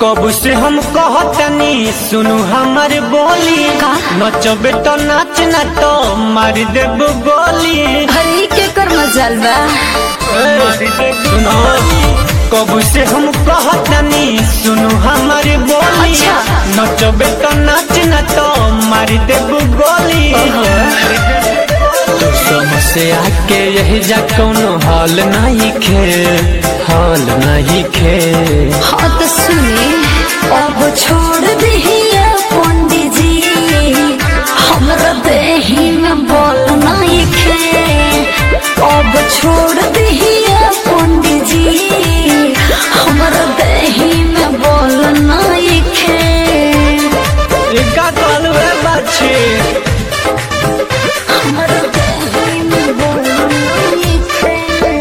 कब से हम कहतनी सुनु हमर बोली का? नचबे तो नाच ना तो मार देब गोली अरे के कर मजाल बा सुनो कब से हम कहतनी सुनु हमर बोली अच्छा। नचबे तो नाच ना तो मार देब गोली तो समस्या के यही जा कोनो हाल नहीं खे हाल नहीं खे हाँ तो सुने अब छोड़ दिहिए पंडित जी हमरा देही में बोल नहीं खे अब छोड़ दिहिए पंडित जी हमरा देही में बोल नहीं खे का कहलू रे बाछी हमरा देही में बोल नहीं खे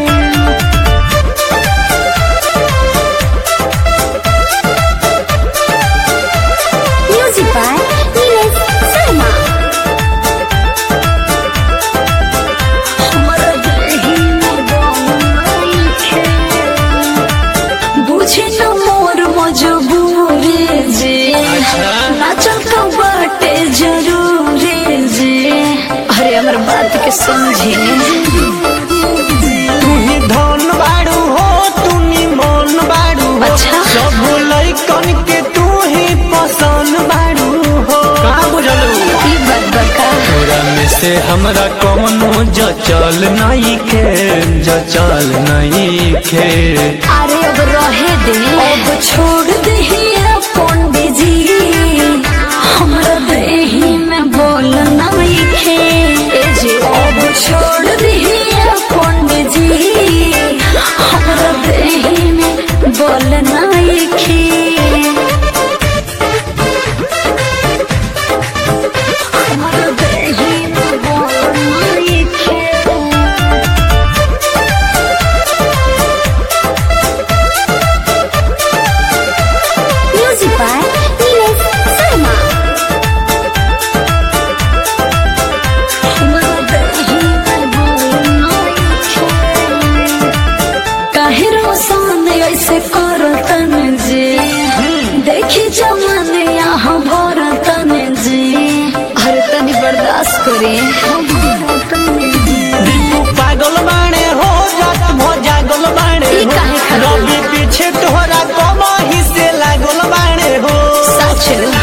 Music by Nilesh Sharma. हमर देहि में बनई खे। बुझे न मोर मजबूरी जे नाचल का बाटे जरूरी जे अरे हमर बात के समझे तू ही धन बाड़ू हो तू ही मन बाड़ू हो अच्छा। सब लइकन के तू ही पसंद बाड़ू हो का बुझलू ई बात बका तोरा में से हमरा कौनो जचल नहीं खे जचल नहीं खे अरे अब रहे दे अब छोड़ दे पंडित जी हमरा देही में बोल नहीं खे ए जे अब छोड़ दे पंडित जी हमरा देही में बोल नहीं खे हमरा देही में बोल नहीं खे Music by Nilesh Sharma. काहे रोसान ऐसे करतन जी देखी जमाने यहाँ भरतन जी अरे तनी बर्दाश्त करे दीपू पागल बाणे हो रात भो जागल बाणे ई हो काहे खातिर? रवि पीछे तोहरा कमाही से लागल बाणे हो सच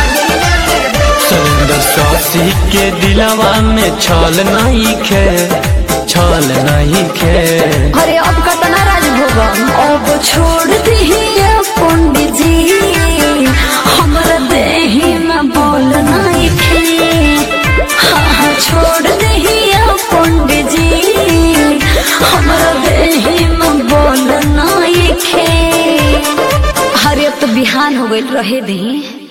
सुंदर सासी के दिलवा में छल नहीं खे छल नहीं खे अरे अब कतना राज भोगम अब छोड़ दिहिए पंडित जी हमरा देही में बोल नहीं खे हाँ हाँ छोड़ दिहिए पंडित जी हमरा देही में बोल नहीं खे अरे अब तो बिहान हो गई रहे दी